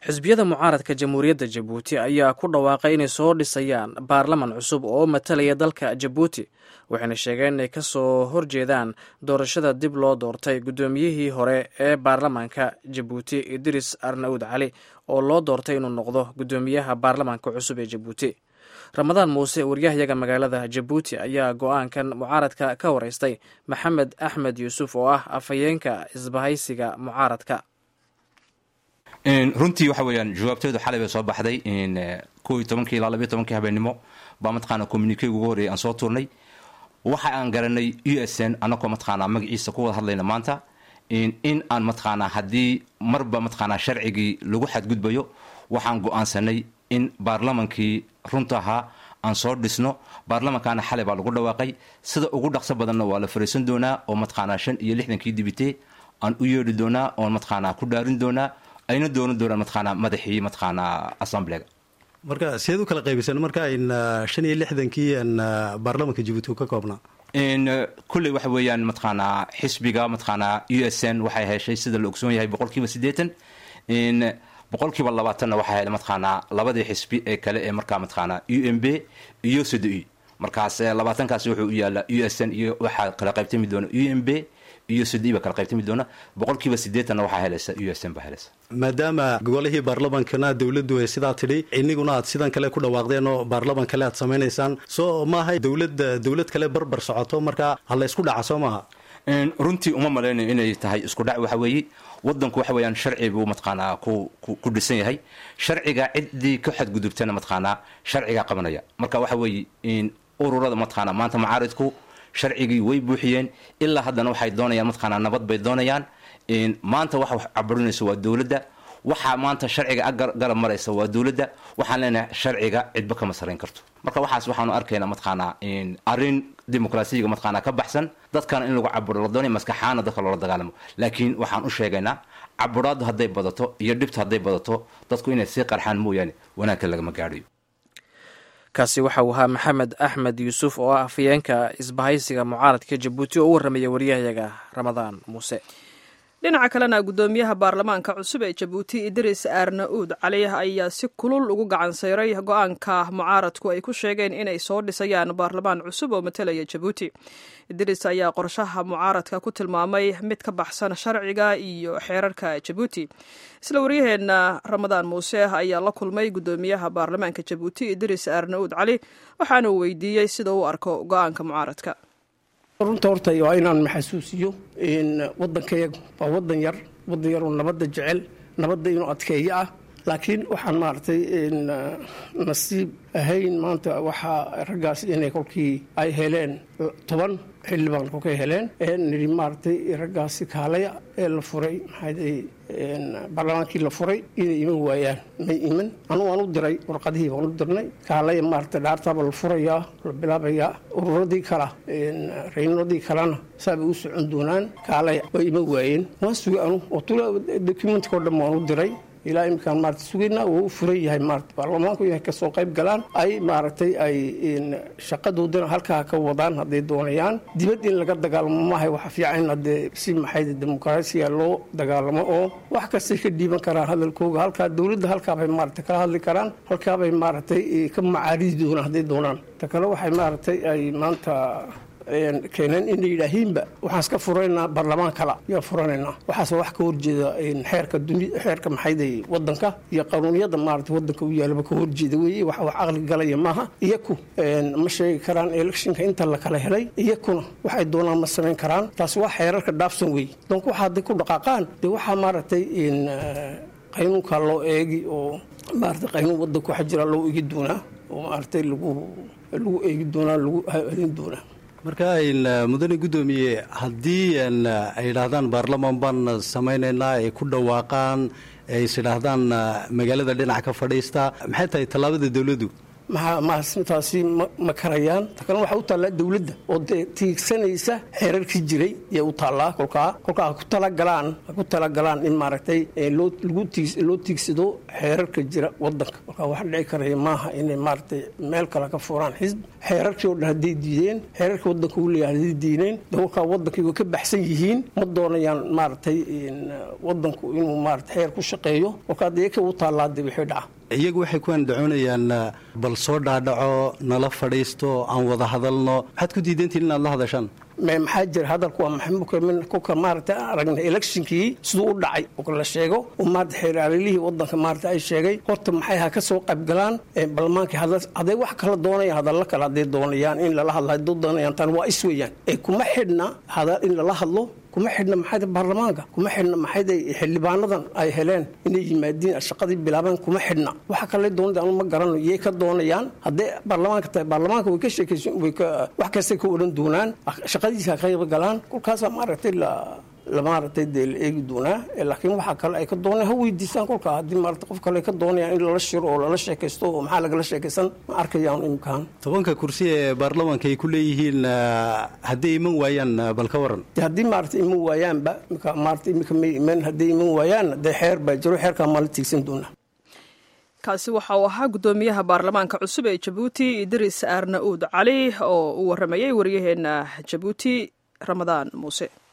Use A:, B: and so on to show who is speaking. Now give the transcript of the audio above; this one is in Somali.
A: xisbiyada mucaaradka jamhuuriyadda jabuuti ayaa ku dhawaaqay inay soo dhisayaan baarlaman cusub oo matalaya dalka jabuuti waxayna sheegeen inay ka soo horjeedaan doorashada dib loo doortay guddoomiyihii hore ee baarlamaanka jabuuti idris arnawud cali oo loo doortay inuu noqdo guddoomiyaha baarlamaanka cusub ee jabuuti ramadaan muuse waryahayaga magaalada jabuuti ayaa go-aankan mucaaradka ka wareystay maxamed axmed yuusuf oo ah afhayeenka isbahaysiga mucaaradka
B: runtii waxa weeyaan jawaabteedu xalay bay soo baxday ko iyo tobankii ilaa labiyo tobankii habeenimo baa mataqaana communikeyga ugu horreeyay aan soo tuurnay waxa aan garanay u s n annagoo mataqaanaa magaciisa ku wada hadlayna maanta in aan mataqaanaa haddii marba mataqaanaa sharcigii lagu xadgudbayo waxaan go-aansanay in baarlamankii runta ahaa aan soo dhisno baarlamankaana xalay baa lagu dhawaaqay sida ugu dhaqso badanna waa la fariisan doonaa oo mataqaanaa shan iyo lixdankii dibite aan u yeedhi doonaa oon mataqaanaa ku dhaarin doonaa ayna doonan doonaan mataqaanaa madaxii mataqaanaa assemblega
C: marka sideed u kala qaybiseen marka ayn shan iyo lixdankii an baarlamanka jabuuti ka koobnaa
B: kulley waxa weeyaan mataqaanaa xisbiga mataqaanaa u s n waxay heshay sida la ogsoon yahay boqol kiiba siddeetan boqol kiiba labaatanna waxaa helay mataqaanaa labadii xisbi ee kale ee markaa mataqaanaa u m b iyo sod e markaas labaatankaas wuxuu u yaala u s n iyo waxaa kala qaybtami doona u m b iyo sodi ba kala qaybtami doona boqol kiiba sideetanna waxaa helaysa u s n baa helaysa
C: maadaama golihii baarlamankana dowladdu ay sidaa tidhi iniguna aad sidan kale ku dhawaaqdeen oo baarlaman kale aad samaynaysaan soo maaha dowladda dowlad kale barbar socoto marka ha la ysku dhaca soo maaha
B: runtii uma malaynayo inay tahay isku dhac waxa weeye wadanku waxa weeyaan sharci buu mataqaanaa ku ku dhisan yahay sharciga ciddii ka xadgudubtana mataqaanaa sharcigaa qabanaya marka waxa weeye ururada mataqaanaa maanta macaaridku sharcigii way buuxiyeen ilaa haddana waxay doonayaan mataqaanaa nabad bay doonayaan maanta waxa wax caburinaysa waa dowladda waxaa maanta sharciga garab maraysa waa dowladda waxaan leenahay sharciga cidba kama sarayn karto marka waxaas waxaanu arkaynaa mataqaanaa arrin dimuqraasiyiga mataqaanaa ka baxsan dadkana in lagu caburo la doonaya maskaxaana dadka loola dagaalamo laakiin waxaan u sheegaynaa caburaaddu hadday badato iyo dhibta hadday badato dadku inay sii qarxaan mooyaane wanaagka lagama gaadhayo
A: kaasi waxa uu ahaa maxamed axmed yuusuf oo ah afhayeenka isbahaysiga mucaaradka jabuuti oo u warramaya waryahayaga ramadaan muuse
D: dhinaca kalena guddoomiyaha baarlamaanka cusub ee jabuuti idris arnauud cali ayaa si kulul ugu gacan sayray go-aanka mucaaradku ay ku sheegeen inay soo dhisayaan baarlamaan cusub oo matalaya jabuuti idris ayaa qorshaha mucaaradka ku tilmaamay mid ka baxsan sharciga iyo xeerarka jabuuti isla waryaheenna ramadaan muuse ayaa la kulmay guddoomiyaha baarlamaanka jabuuti idris arnauud cali waxaana uu weydiiyey sida uu arko go-aanka mucaaradka
E: runta horta waa inaan maxasuusiyo waddankayagu waa wadan yar wadan yaroo nabadda jecel nabadda inuu adkeeyo ah laakiin waxaan maaragtay nasiib ahayn maanta waxaa raggaas inay kolkii ay heleen toban xildhibaan kolkay heleen nidhi maaragtay raggaasi kaalaya ee la furay maxaa baarlamaankii la furay inay iman waayaan may iman anugu aan u diray warqadihii baan u dirnay kaalaya maaragtay dhaartaaba la furayaa la bilaabayaa ururadii kala raynoodii kalena saabay u socon doonaan kaalaya way iman waayeen waan sugay anu oo tula documentka o dhan waan u diray ilaa iminkaan maarata sugayna wuu u furan yahay maarata baarlamaanku inay kasoo qayb galaan ay maaragtay ay shaqadoodana halkaa ka wadaan hadday doonayaan dibad in laga dagaalamo maahay waxa fiican in haddee si maxay dimuqraasiya loo dagaalamo oo wax kastay ka dhiiban karaan hadalkooga halkaa dowladda halkaabay maarata kala hadli karaan halkaabay maaragtay ka macaaridi doonaan hadday doonaan ta kale waxay maaragtay ay maanta keeneen inay yidhaahiinba waxaan iska furaynaa baarlamaan kala yaa furanaynaa waxaase wax ka horjeeda xeerka duni xeerka maxayday wadanka iyo qanuuniyada maarata wadanka u yaalaba ka horjeeda weeye wax wax caqli galaya maaha iyaku ma sheegi karaan electionka inta la kala helay iyakuna waxay doonaan ma samayn karaan taasi waa xeerarka dhaafsan weeye donc waxa hadday ku dhaqaaqaan dee waxaa maaragtay qaynuunka loo eegi oo maarata qaynuun wadanka waxa jira loo eegi doonaa oo maaragtay lagu lagu eegi doonaa lagu helin doonaa
C: marka ayn mudane guddoomiye haddii ay yidhaahdaan baarlamaan baan samaynaynaa ay ku dhawaaqaan ay is idhaahdaan magaalada dhinac ka fadhiista maxay tahay tallaabada dowladdu
E: taasi ma karayaan ta kalena waxaa u taallaa dowladda oo dee tiigsanaysa xeerarkii jiray yay u taallaa kolkaa kolkaa ha ku talagalaan ha ku talagalaan in maaragtay loo tiigsado xeerarka jira wadanka kolkaa wax dhici karaya maaha inay maaragtay meel kale ka furaan xisb xeerarkii oo dhan hadday diideen xeerarkii wadanka uu leeyahay hadday diideen de kolkaa wadankii way ka baxsan yihiin ma doonayaan maaragtay wadanku inuu maarata xeer ku shaqeeyo kolkaa dee ka u taallaa de wixii dhaca
C: iyagu waxay ku andacoonayaan bal soo dhaadhaco nala fadhiisto aan wada hadalno maxaad ku diidantiin inaad la hadashaan
E: maxaa jira hadalku waa maxamuka maarata aragna electionkii siduu u dhacay oo la sheego oo maarata xeeraalilihii wadanka maarata ay sheegay horta maxay ha ka soo qaybgalaan baarlamaankii hadday wax kala doonayaan hadallo kale hadday doonayaan in lala hadlo hadday doonayaan tan waa is weeyaan ee kuma xidhna in lala hadlo kuma xidhna maxay baarlamaanka kuma xidhna maxay xildhibaanadan ay heleen inay yimaadiin shaqadii bilaabeen kuma xidhna waxa kale doonada anu ma garano iyay ka doonayaan hadday baarlamaanka tahay baarlamaanka way ka sheekaysan way ka wax kastay ka odhan doonaan shaqadiisa ka qayb galaan kolkaasaa maaragtay la maaragtay dee la eegi doonaa laakiin waxaa kale ay ka doonayaan ha weydiisaan kolkaa haddii maarata qof kale ay ka doonayaan in lala shiro oo lala sheekaysto oo maxaa lagala sheekaysan ma arkayaan imkaan
C: tobanka kursi ee baarlamaanka ay ku leeyihiin hadday iman waayaan bal ka waran
E: haddii maarata iman waayaanba maarata imika may iman hadday iman waayaan dee xeer baa jiro xeerkaa maa la tiigsan doonaa
D: kaasi waxa uu ahaa guddoomiyaha baarlamaanka cusub ee jabuuti idris aarnauud cali oo uu waramayey waryaheena jabuuti ramadaan muuse